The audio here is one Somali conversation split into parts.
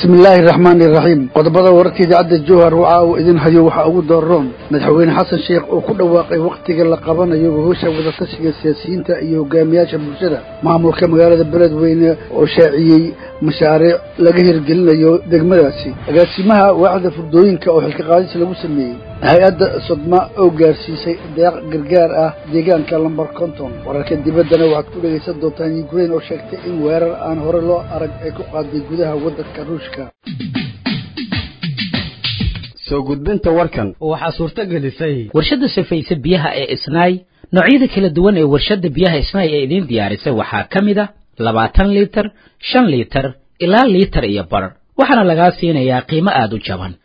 bismi illaahi araxmaani iraxiim qodobada wararka idaacadda jowhar waxa uu idin hayo waxaa ugu dooron madaxweyne xasan sheekh oo ku dhawaaqay wakhtiga la qabanayo gogosha wadatashiga siyaasiyiinta iyo hogaamiyaasha bulshada maamulka magaalada beledweyne oo shaaciyey mashaariic laga hirgelinayo degmadaasi agaasimaha waaxda furdooyinka oo xilka qaadis lagu sameeyey hay-adda sodma oo gaarsiisay deeq gargaar ah deegaanka lambar konton wararka dibaddana waxaad ku dhegaysan doontaan yukrain oo sheegtay in weerar aan hore loo arag ay ku qaaday gudaha waddanka ruushka soo gudbinta warkan waxaa suurto gelisay warshadda safayse biyaha ee isnaay noocyada kala duwan ee warshadda biyaha isnaay ee idiin diyaarisay waxaa ka mid a labaatan liitar shan liitar ilaa liitar iyo bar waxaana lagaa siinayaa qiimo aada u jaban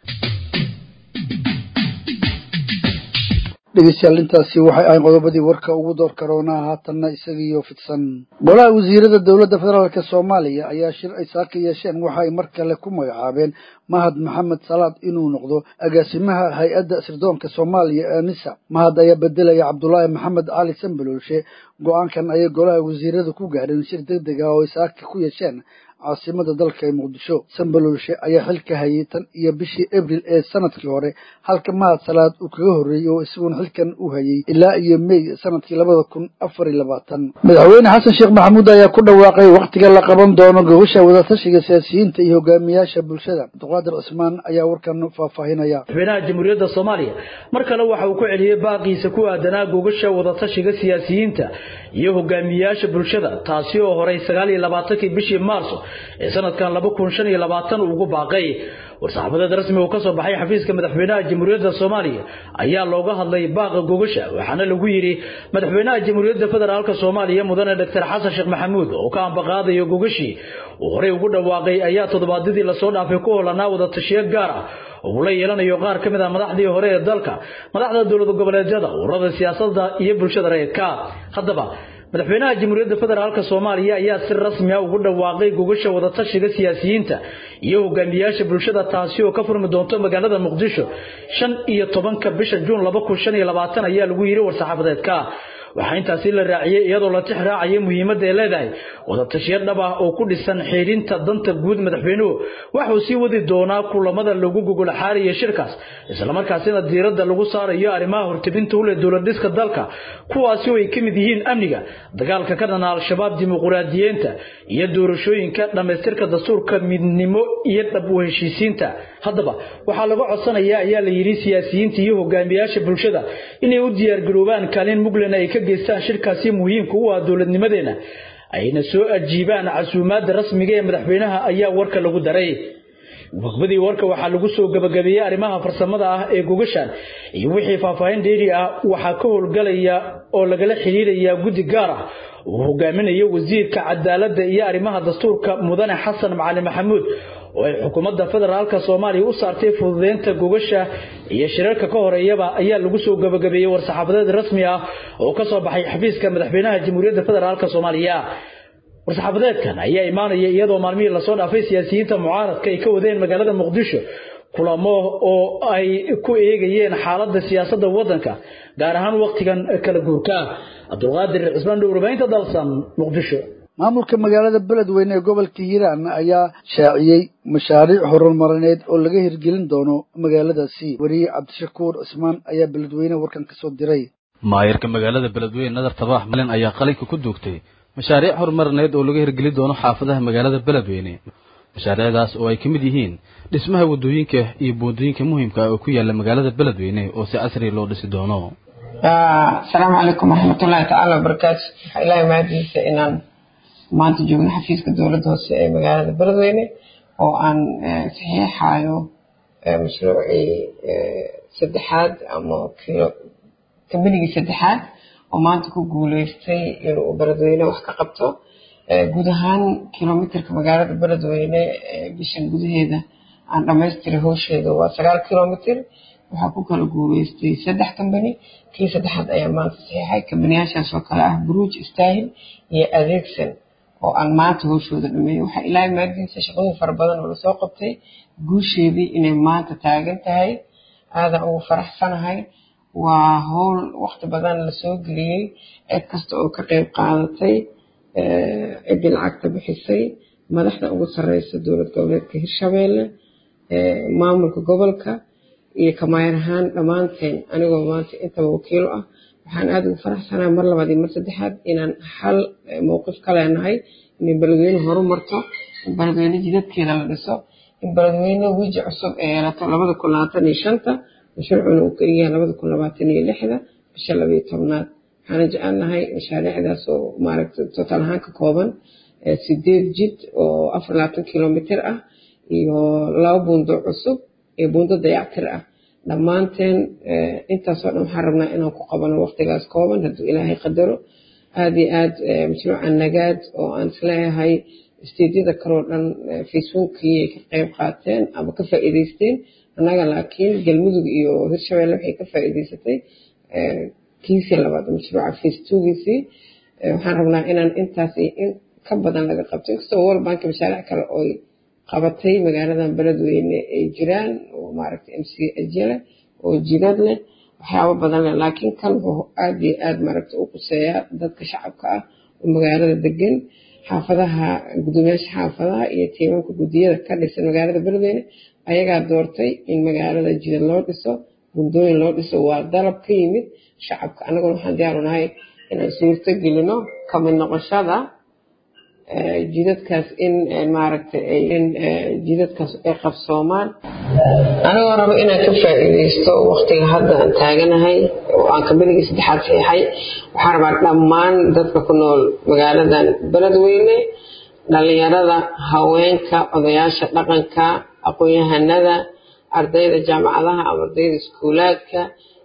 dhegeystayaal intaasi waxay ahayn qodobadii warka ugu door karoonaa haatanna isagiiyo fidsan golaha wasiirada dowladda federaalka soomaaliya ayaa shir ay saaka yeesheen waxa ay mar kale ku magacaabeen mahad maxamed salaad inuu noqdo agaasimaha hay-adda sirdoonka soomaaliya ee nisa mahad ayaa bedelaya cabdulaahi maxamed cali sambaloolshe go-aankan ayay golaha wasiirada ku gaadheen shir deg deg ah oo ay saaka ku yeesheen caasimada dalka ee muqdisho sambaloolshe ayaa xilka hayay tan iyo bishii abril ee sanadkii hore halka mahad salaad uu kaga horreeyey oo isaguna xilkan u hayay ilaa iyo mey sanadkii labada kun afar iyo labaatan madaxweyne xasan sheekh maxamuud ayaa ku dhawaaqay wakhtiga la qaban doono gogosha wadatashiga siyaasiyiinta iyo hogaamiyaasha bulshada abduqaadir cismaan ayaa warkan faahfaahinaya madaxweynaha jamhuuriyadda soomaaliya mar kale waxa uu ku celiyey baaqiisa ku aadanaa gogasha wadatashiga siyaasiyiinta iyo hogaamiyayaasha bulshada taasi oo horay sagaal iyo labaatankii bishii maarso ee sanadkan laba kun shan iyo labaatan uu ugu baaqay war-saxaafadeed rasmi uu ka soo baxay xafiiska madaxweynaha jamhuuriyadda soomaaliya ayaa looga hadlay baaqa gogasha waxaana lagu yidhi madaxweynaha jamhuuriyadda federaalka soomaaliya mudane doctor xasan sheekh maxamuud oo ka ambaqaadayo gogashii uu horey ugu dhawaaqay ayaa toddobaadyadii lasoo dhaafay ku holanaa wadatashiyo gaar ah oo uu la yeelanayo qaar ka mid ah madaxdii hore ee dalka madaxda dowlad goboleedyada ururada siyaasadda iyo bulshada rayidka haddaba madaxweynaha jamhuuriyadda federaalka soomaaliya ayaa si rasmi ah ugu dhawaaqay gogasha wadatashiga siyaasiyiinta iyo hogaamiyayaasha bulshada taasi oo ka furmi doonto magaalada muqdisho shan iyo tobanka bisha juun laba kun shan iyo labaatan ayaa lagu yidhi war-saxaafadeedka waxaa intaasi la raaciyey iyadoo la tix raacaya muhiimadda ay leedahay wadatashiyo dhab ah oo ku dhisan xiidhinta danta guud madaxweynuhu waxuu sii wadi doonaa kulamada lagu gogol xaariyo shirkaas islamarkaasina diiradda lagu saarayo arrimaha hortebinta u leh dowladhiska dalka kuwaasi oo ay ka mid yihiin amniga dagaalka ka dhana al-shabaab dimuquraadiyiinta iyo doorashooyinka dhammaystirka dastuurka midnimo iyo dhab u heshiisiinta haddaba waxaa laga codsanayaa ayaa la yidhi siyaasiyiinta iyo hogaamiyayaasha bulshada inay u diyaargaroobaan kaalin muglen ay ka geystaan shirkaasi muhiimka u ah dowladnimadeena ayna soo ajiibaan casuumaadda rasmiga ee madaxweynaha ayaa warka lagu daray gudbadii warka waxaa lagu soo gabagabeeyey arrimaha farsamada ah ee gogashan iyo wixii faahfaahin dheeri ah waxaa ka howlgalaya oo lagala xiriiraya guddi gaar ah uu hogaaminayo wasiirka cadaaladda iyo arrimaha dastuurka mudane xasan macali maxamuud oo ay xukuumadda federaalka soomaaliya u saartay fududeynta gogasha iyo shirarka ka horeeyaba ayaa lagu soo gabagabeeyey war-saxaafadeed rasmi ah oo ka soo baxay xafiiska madaxweynaha jamhuuriyadda federaalka soomaaliya war-saxaafadeedkan ayaa imaanaya iyadoo maalmihii lasoo dhaafay siyaasiyiinta mucaaradka ay ka wadeen magaalada muqdisho kulamo oo ay ku eegayeen xaaladda siyaasadda waddanka gaar ahaan wakhtigan kala guurka cabdulqaadir cismaan dhowrbaynta dalsan muqdisho maamulka magaalada beledweyne ee gobolka hiiraan ayaa shaaciyey mashaariic horumarineed oo laga hirgelin doono magaaladaasi weriye cabdishakuur cismaan ayaa beledweyne warkan ka soo diray maayarka magaalada beledweyne nadar tabaax malin ayaa qalinka ku duugtay mashaariic horumarineed oo laga hirgelin doono xaafadaha magaalada beledweyne mashaariicdaas oo ay ka mid yihiin dhismaha waddooyinka iyo buundooyinka muhiimka ah oo ku yaala magaalada beledweyne oo si casri loo dhisi doono asalaamu calaykum waraxmatullaahi tacaala wabarakaatu waxaa ilaahay mahadiisa inaan maanta joogno xafiiska dowladda hoose ee magaalada beledweyne oo aan saxiixayo mashruucii saddexaad ama kambanigii saddexaad oo maanta ku guuleystay inuu beledweyne wax ka qabto guud ahaan kilomitirka magaalada beledweyne bishan gudaheeda aan dhammaystiray howsheeda waa sagaal kilomitir waxaa ku kala guuleystay saddex kambani kii saddexaad ayaa maanta saxiixay kambaniyaashaas oo kale ah bruj stahil iyo adeegsan oo aan maanta howshooda dhameeyey waxaa ilaahay maadiisa shaqooyin fara badan oo lasoo qabtay guusheedii inay maanta taagan tahay aadan ugu faraxsanahay waa howl waqti badan lasoo geliyey cid kasta oo ka qeyb qaadatay ciddii lacagta bixisay madaxda ugu sareysa dowlad goboleedka hirshabeelle maamulka gobolka iyo kamaayar ahaan dhammaanteen anigoo maanta intaba wakiilo ah waxaan aada ugu faraxsanaa mar labaad iyo mar saddexaad inaan hal mowqif ka leenahay inay beledweyne horumarto in beledweyne jidadkeeda la dhiso in beledweyne wiji cusub ee yeelato labada kun labaatan iyo shanta mashruucuna uu keliyahay labada kun labaatan iyo lixda bisha labayo tobnaad waxaana jecelnahay mashaariicdaas oo maaragta total ahaan ka kooban sideed jid oo afar labaatan kilomitr ah iyo laba buundo cusub iyo buundo dayactir ah dhammaanteen intaasoo dhan waxaan rabnaa inaan ku qabano waqtigaas kooban hadduu ilaahay qadaro aada iyo aad mashruuca nagaad oo aan isleeyahay isteedyada kaloo dhan facebookii ay ka qeyb qaateen ama ka faa'iideysteen annaga laakiin galmudug iyo hirshabelle waxay ka faa'iideysatay kiisii labaad mashruuca facebookiisii waxaan rabnaa inaan intaas iyo in ka badan laga qabto inkastoo world bank mashaariic kale oy qabatay magaaladan beledweyne ay jiraan oo maaragtay m c ajele oo jidad leh waxyaabo badan leh laakiin kan wuxuu aada iyo aada maaragta u quseeyaa dadka shacabka ah oo magaalada degan xaafadaha gudoomiyaasha xaafadaha iyo tiimanka guddiyada ka dhisan magaalada beledweyne ayagaa doortay in magaalada jidad loo dhiso buundooyin loo dhiso waa dalab ka yimid shacabka annaguna waxaan diyaaru nahay inaan suurto gelino kamid noqoshada jidadkaas in maaragtay in jidadkaas ay qabsoomaan anigoo rabo inaan ka faa'iideysto waqtiga hadda aan taaganahay oo aan kabeligii saddexaad saxiixay waxaan rabaa dhammaan dadka ku nool magaaladan beledweyne dhalinyarada haweenka odayaasha dhaqanka aqoon-yahanada ardayda jaamacadaha ama ardayda iskuulaadka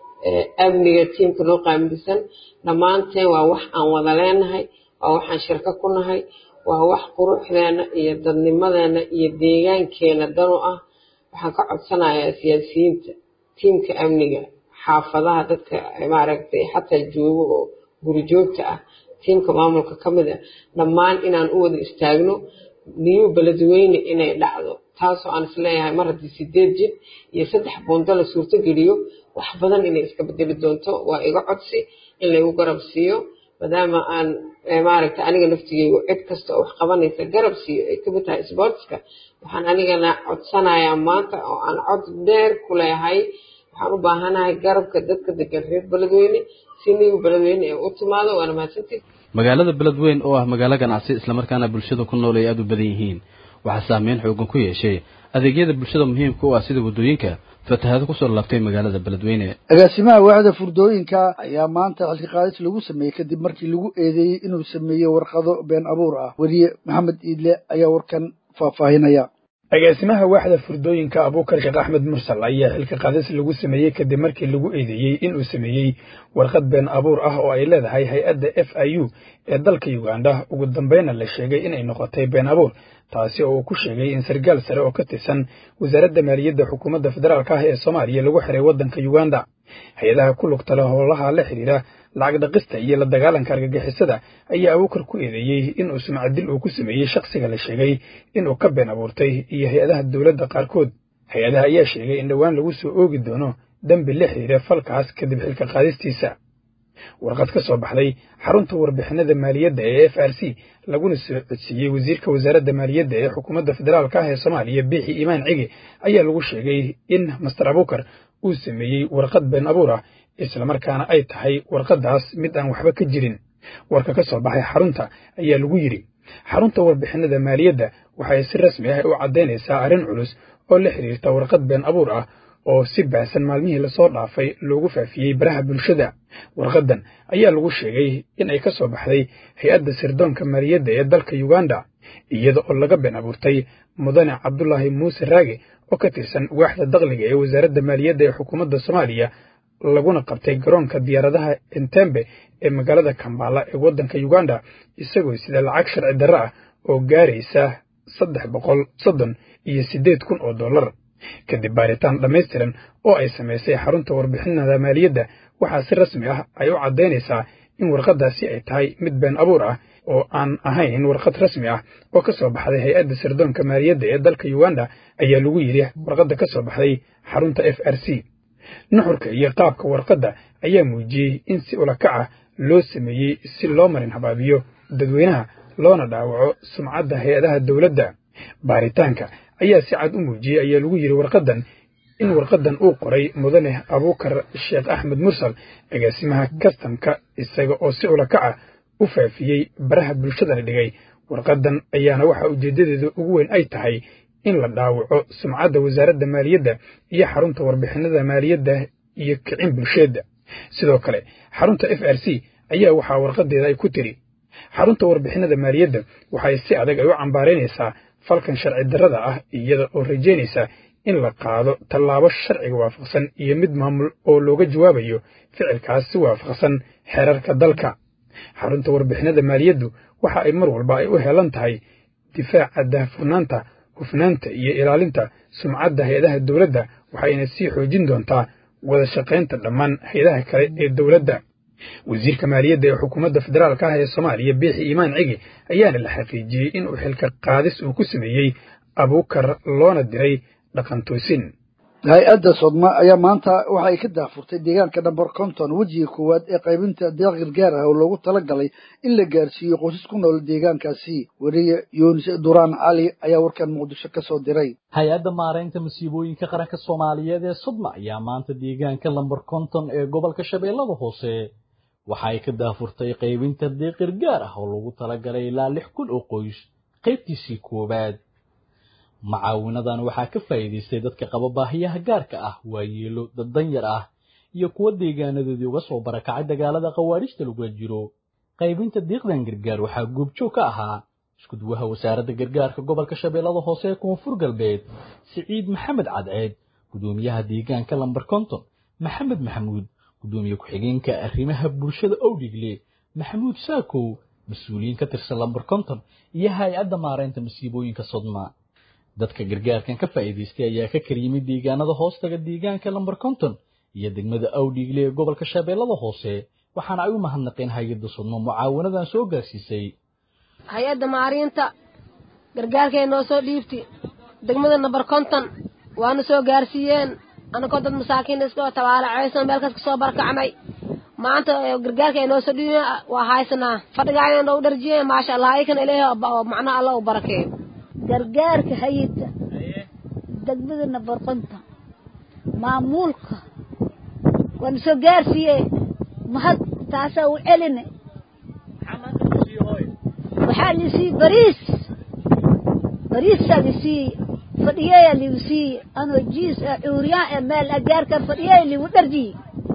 amniga tiimka noo qaamilsan dhammaanteen waa wax aan wada leenahay waa waxaan shirko ku nahay waa wax quruxdeena iyo dadnimadeena iyo deegaankeena danu ah waxaan ka codsanayaa siyaasiyiinta tiimka amniga xaafadaha dadka maaragtay xataa joogo oo gurijoogta ah tiimka maamulka ka mid a dhammaan inaan u wada istaagno niyu beledweyne inay dhacdo taasoo aan isleeyahay mar haddii sideed jid iyo saddex buundo la suurto geliyo wax badan inay iska bedeli doonto waa iga codsi in laygu garab siiyo maadaama aan maaragta aniga laftigeygu cid kasta oo wax qabanaysa garab siiyo ay kamid tahay sportska waxaan anigana codsanayaa maanta oo aan cod dheer ku leehay waxaan u baahanahay garabka dadka degan reer beledweyne si nigu beledweyne ee u timaado waana mahadsantii magaalada beledweyn oo ah magaalo ganacsi islamarkaana bulshada ku nool ay aada u badan yihiin waxaa saameyn xoogan ku yeeshay adeegyada bulshada muhiimka u ah sida waddooyinka fatahaado kusoo laabtay magaalada beledweyne agaasimaha waaxda furdooyinka ayaa maanta xilka qaadis lagu sameeyey kadib markii lagu eedeeyey inuu sameeyey warqado been abuur ah weriye maxamed iidle ayaa warkan faahfaahinaya agaasimaha waaxda furdooyinka abuukar sheekh axmed mursal ayaa xilka qaadis lagu sameeyey kadib markii lagu eedeeyey inuu sameeyey warqad been abuur ah oo ay leedahay hay-adda f i u ee dalka uganda ugu dambayna la sheegay inay noqotay been abuur taasi oo uu ku sheegay in sargaal sare oo ka tirsan wasaaradda maaliyadda xukuumadda federaalk ah ee soomaaliya lagu xiray waddanka uganda hay-adaha ku lugta leh howlaha la xidhiira lacag dhaqista iyo la dagaalanka argagixisada ayaa abuukar ku eedeeyey inuu sumcadil uu ku sameeyey shakhsiga la sheegay inuu ka been abuurtay iyo hay-adaha dowladda qaarkood hay-adaha ayaa sheegay in dhowaan lagu soo oogi doono dembi la xidhiira falkaas kadib xilka qaadistiisa warqad ka soo baxday xarunta warbixinada maaliyadda ee f r c laguna soo codsiiyey wasiirka wasaaradda maaliyadda ee xukuumadda federaalk ah ee soomaaliya biixi imaan cigi ayaa lagu sheegay in master abuukar uu sameeyey warqad been abuur ah islamarkaana ay tahay warqaddaas mid aan waxba ka jirin warka ka soo baxay xarunta ayaa lagu yidhi xarunta warbixinada maaliyadda waxay si rasmi ah u caddaynaysaa arrin culus oo la xidhiirta warqad been abuur ah oo si baahsan maalmihii lasoo dhaafay loogu faafiyey baraha bulshada warqaddan ayaa lagu sheegay in ay ka soo baxday hay-adda sirdoonka maaliyadda ee dalka uganda iyada oo laga been abuurtay mudane cabdulaahi muuse raage oo ka tirsan waaxda dakhliga ee wasaaradda maaliyadda ee xukuumadda soomaaliya laguna qabtay garoonka diyaaradaha entembe ee magaalada kambala ee waddanka uganda isagoo sida lacag sharci darro ah oo gaaraysa saddex boqol soddon iyo siddeed kun oo dollar kadib baaritaan dhammaystiran oo ay samaysay xarunta warbixinada maaliyadda waxaa si rasmi ah ay u caddaynaysaa in warqaddaasi ay tahay mid been abuur ah oo aan ahayn warqad rasmi ah oo ka soo baxday hay-adda sirdoonka maaliyadda ee dalka uganda ayaa lagu yidhi warqadda ka soo baxday xarunta f r c nuxurka iyo qaabka warqadda ayaa muujiyey in si ulakac ah loo sameeyey si loo marin habaabiyo dadweynaha loona dhaawaco sumcadda hay-adaha dowladda baaritaanka ayaa si cad u muujiyey ayaa lagu yidhi warqaddan in warqaddan uu qoray mudane abuukar sheekh axmed mursal agaasimaha kastamka isaga oo si ula kaca u faafiyey baraha bulshadana dhigay warqaddan ayaana waxaa ujeeddadeeda ugu weyn ay tahay in la dhaawaco sumcadda wasaaradda maaliyadda iyo xarunta warbixinada maaliyadda iyo kicin bulsheedda sidoo kale xarunta f r c ayaa waxaa warqadeeda ay ku tiri xarunta warbixinada maaliyadda waxay si adag ay u cambaaraynaysaa falkan sharci darrada ah iyada oo rajaynaysa in la qaado tallaabo sharciga waafaqsan iyo mid maamul oo looga jawaabayo ficilkaas si waafaqsan xeerarka dalka xarunta warbixinada maaliyaddu waxa ay mar walba ay u helan tahay difaaca daahfurnaanta hufnaanta iyo ilaalinta sumcadda hay-adaha dowladda waxayna sii xoojin doontaa wada shaqaynta dhammaan hay-adaha kale ee dowladda wasiirka maaliyadda ee xukuumadda federaalka ah ee soomaaliya biixi iimaan cigi ayaana la xaqiijiyey in uu xilka qaadis uu ku sameeyey abuukar loona diray dhaqantoosin hay-adda sodma ayaa maanta waxa ay ka daafurtay deegaanka namber konton wejiga koowaad ee qaybinta deeq gargaar ah oo loogu talagalay in la gaarsiiyo qoysas ku nool deegaankaasi weriye yunis duraan cali ayaa warkan muqdisho ka soo diray hay-adda maaraynta masiibooyinka qaranka soomaaliyeed ee sodma ayaa maanta deegaanka lamber konton ee gobolka shabeellada hoose waxa ay ka daafurtay qaybinta deeq gargaar ah oo loogu talagalay ilaa lix kun oo qoys qaybtiisii koowaad macaawinadan waxaa ka faa'iidaystay dadka qaba baahiyaha gaarka ah waayeelo dad danyar ah iyo kuwa deegaanadoodii uga soo barakacay dagaalada khawaarijta lagula jiro qaybinta diiqdan gargaar waxaa goobjoog ka ahaa iskuduwaha wasaaradda gargaarka gobolka shabeellada hoose ee koonfur galbeed siciid maxamed cadceed gudoomiyaha deegaanka lamber konton maxamed maxamuud gudoomiye ku-xigeenka arrimaha bulshada owdhigle maxamuud saakow mas-uuliyiin ka tirsan lamber konton iyo hay-adda maaraynta masiibooyinka sodma dadka gargaarkan ka faa'iidaystay ayaa ka kala yimid deegaanada hoostaga deegaanka lamber konton iyo degmada awdhiigle ee gobolka shabeellada hoose waxaana ay u mahadnaqeen hay-adda sodmo mucaawanadan soo gaarsiisay hay-adda maariinta gargaarkay noo soo dhiibti degmada namber konton waana soo gaarsiiyeen anagoo dad masaakiin iska tabaalacaysan meel kas kasoo barakacnay maanta gargaarkay noo soo dhiibeen waa haysanaa fadhigaayna noo dharjiyeen maasha allah aykan ilaahay macnaha alla u barakeeyo gargaarka hayidda degmada namber konton maamuulka waana soo gaarsiiye mahad taasaa u celine waxaa lisii bariis bariisaa lisii fadhiyeeyaa ligu siiye anoo jiis ah cuuriyaan ee meel agaarka fadhiyeeya ligu dharjiye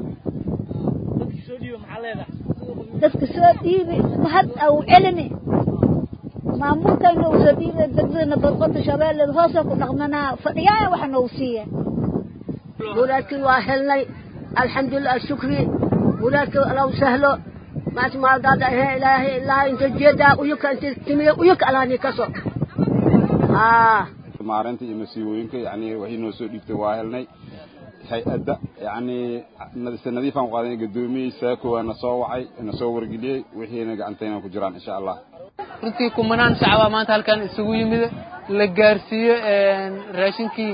dadka soo dhiibi mahad aa u celine maamulka noogu soo dhiibay degmada namber konton shabeelleed hoosoo ku dhaqmanaa fadhiyaaya waxa noogu siiya muraadkii waa helnay alxamdulilah shukri muraadkii allahu sahlo maas maaldaada ahee ilaahay ilaahay inta jeedaa uyuka inta timiye uyuka alaani kaso haa maareynta iyo masiibooyinka yani waxay noo soo dhiibtay waa helnay hay-adda yani se nadiifaan qaadanay gudoomiyey saako waa na soo wacay na soo wargeliyey wixiina gacantayna ku jiraan insha allah runtii kumanaan shacabaa maanta halkan isugu yimid la gaarsiiyo raashinkii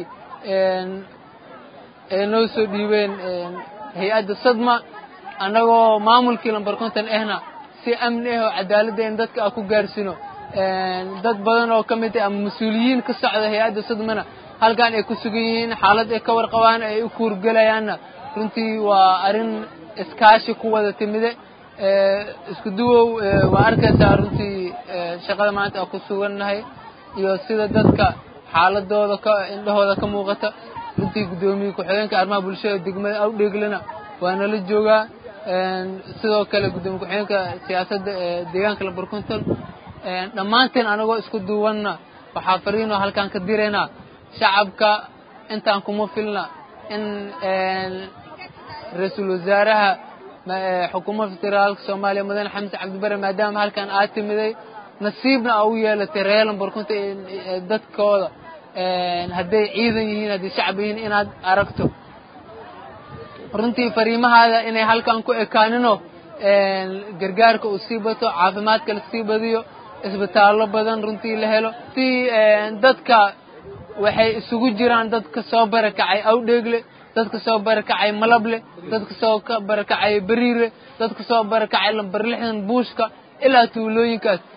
ay noo soo dhiibeen hay-adda sadma annagoo maamulkii lamber konton ahna si amni ah oo cadaaladda in dadka a ku gaarsino dad badan oo ka mid ah ama mas-uuliyiin ka socda hay-adda sadmana halkan ay ku sugan yihiin xaalad ay ka warqabaan ay u kuurgelayaanna runtii waa arrin iskaashi ku wada timide isku duwow waa arkaysaa runtii shaqada maanta aan ku sugannahay iyo sida dadka xaaladooda ka indhahooda ka muuqata runtii guddoomiye ku-xigeenka arrimaha bulshada degmada awdheeglena waa nala joogaa sidoo kale guddoomiye ku-xigeenka siyaasadda ee deegaanka lamber konton dhammaanteen anagoo isku duubanna waxaa fariinoo halkaan ka diraynaa shacabka intaan kuma filna in ra-iisul wasaaraha xukuumadda federaalka soomaaliya mudane xamse cabdibare maadaama halkan aad timiday nasiibna aa u yeelatay reer lamber konton dadkooda hadday ciidan yihiin hadday shacab yihiin inaad aragto runtii fariimahaada inay halkan ku ekaanino gargaarka uu sii bato caafimaadka la sii badiyo isbitaallo badan runtii la helo runtii dadka waxay isugu jiraan dadka soo barakacay awdheegle dadka soo barakacay malable dadka soo barakacay beriire dadka soo barakacay lamber lixdan buushka ilaa tuulooyinkaas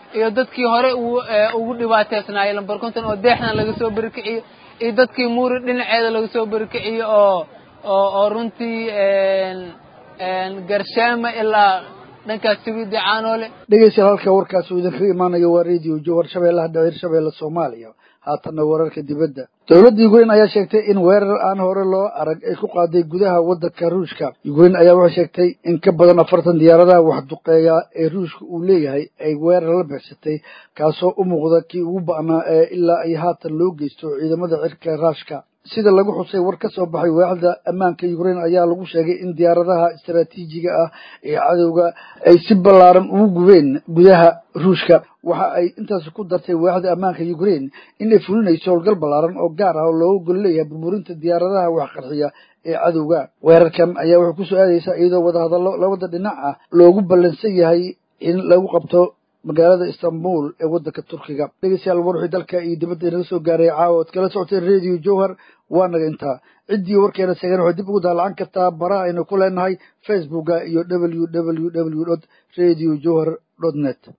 iyo dadkii hore ugu dhibaateysnaayay lambar konton oo deexdan laga soo berikiciyo iyo dadkii muuri dhinaceeda laga soo berikiciyo oo oo oo runtii garshaama ilaa dhankaas sibidi caanoole dhegeystayaal halka warkaasi uu idinkaga imaanayo waa radio jowhar shabeellaha dhaciir shabeelle soomaaliya haatanna wararka dibadda dowladda ukrain ayaa sheegtay in weerar aan hore loo arag ay ku qaaday gudaha waddanka ruushka ukrain ayaa waxay sheegtay in ka badan afartan diyaaradaha waxduqeeya ee ruushka uu leeyahay ay weerar la bixsatay kaasoo u muuqda kii ugu ba'naa ee ilaa ay haatan loo geysto ciidamada cirka raashka sida lagu xusay war ka soo baxay waaxda ammaanka ukrain ayaa lagu sheegay in diyaaradaha istaraatiijiga ah ee cadowga ay si ballaaran ugu gubeen gudaha ruushka waxa ay intaas ku dartay waaxda ammaanka ukrain in ay fulinayso howlgal ballaaran oo gaar ah oo looga gol leeyahay burburinta diyaaradaha waxqarxiya ee cadowga weerarkan ayaa waxay kusoo aadaysaa iyadoo wadahadallo labada dhinac ah loogu ballansan yahay in lagu qabto magaalada istanbul ee waddanka turkiga dhegeystayaal warwixii dalka iyo dibadda inaga soo gaaray caawa oad kala socoteen radio jowhar waa naga intaa ciddii warkeena seegeen waxay dib ugu daalacan kartaa baraha aynu ku leenahay facebooka iyo w w w dot radio jowhar dot net